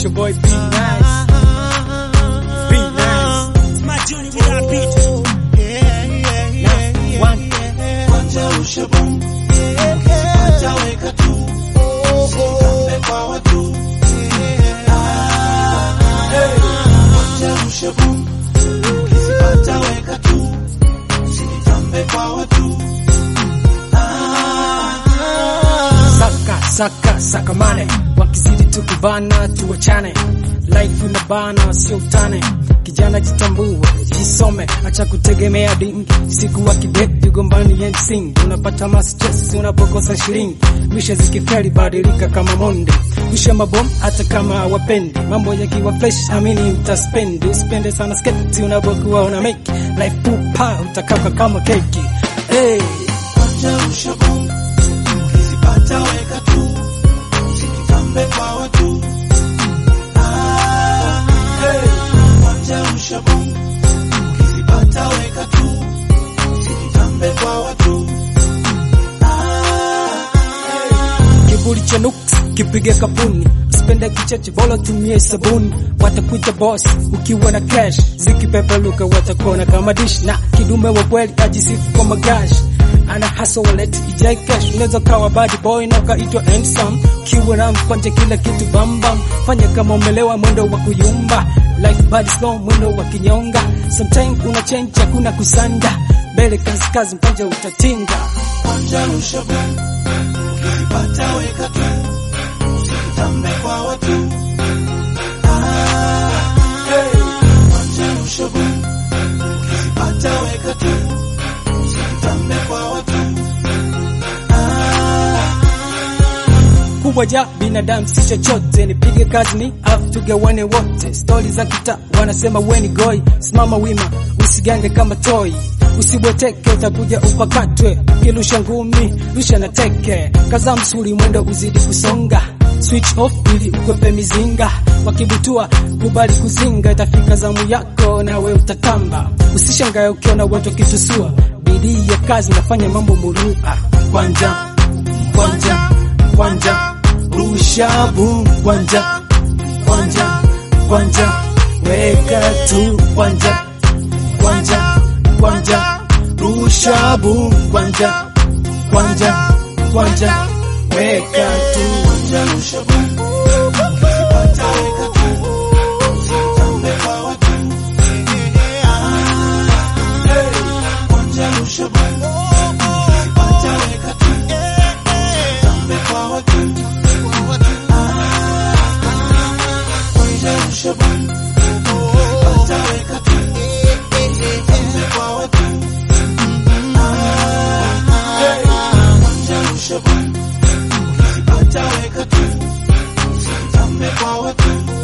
your boy Be Nice. Be Nice. It's my journey without beat. One. Kwanja ushabu Ukizipata weka tu Usitambe kwa watu Kwanja ushabu Ukizipata weka tu Usitambe kwa watu Saka, saka, saka mane. Wakizidi tukubana tuwachane. Life inabana sio utane. Kijana jitambue, jisome, acha kutegemea dingi. Siku wa kideti gombani and sing. Unapata ma stress unapokosa shilingi. Misha zikifeli badilika kama monde. Kusha mabom hata kama hawapendi. Mambo yakiwa fresh amini utaspend. Usipende sana sketi unapokuwa una make. Life pupa utakauka kama keki. Hey. Kwanja ushabu Ukizipata weka tu Usitambe kwa watu Kwanja ushabu Ukizipata weka tu Usitambe kwa watu kiburi cha nuks kipige kapuni, usipende kicheche, bora tumie sabuni. Watakuita boss ukiwa na cash, zikipepeluka watakuona kama dish, na kidume wa kweli ajisifu kwa magash ana hustle wallet ijai cash, unaweza kawa bad boy na ukaitwa handsome. Ukiwa na mkwanje kila kitu bam bam, fanya kama umelewa, mwendo wa kuyumba. Life bad slow, mwendo wa kinyonga. Sometimes kuna change, hakuna kusanda. Mbele kazi kazi, mkwanje utatinga. Kwanja ushabu Ukizipata weka tu Usitambe kwa watu Kwanja ushabu Ukizipata weka tu Usitambe kwa watu kubwa ja binadamu si chochote, nipige kazi ni afu tugawane wote. Stori za kita wanasema weni goi, simama wima, usigande kama toi, usibweteke utakuja upakatwe. Ukirusha ngumi rusha na teke, kaza msuli mwendo uzidi kusonga Switch off ili ukwepe mizinga, wakibutua kubali kuzinga, itafika zamu yako nawe utatamba. Usishangae ukiona watu wakitusua, bidii ya kazi nafanya mambo murua. Kwanja kwanja kwanja rusha boom kwanja kwanja kwanja weka tu kwanja kwanja kwanja rusha boom kwanja kwanja kwanja weka tu Kwanja ushabu Ukizipata weka tu Usitambe kwa watu Kwanja ushabu Ukizipata weka tu Usitambe kwa watu Kwanja ushabu Ukizipata weka tu Usitambe kwa watu Kwanja ushabu Ukizipata weka tu Usitambe kwa watu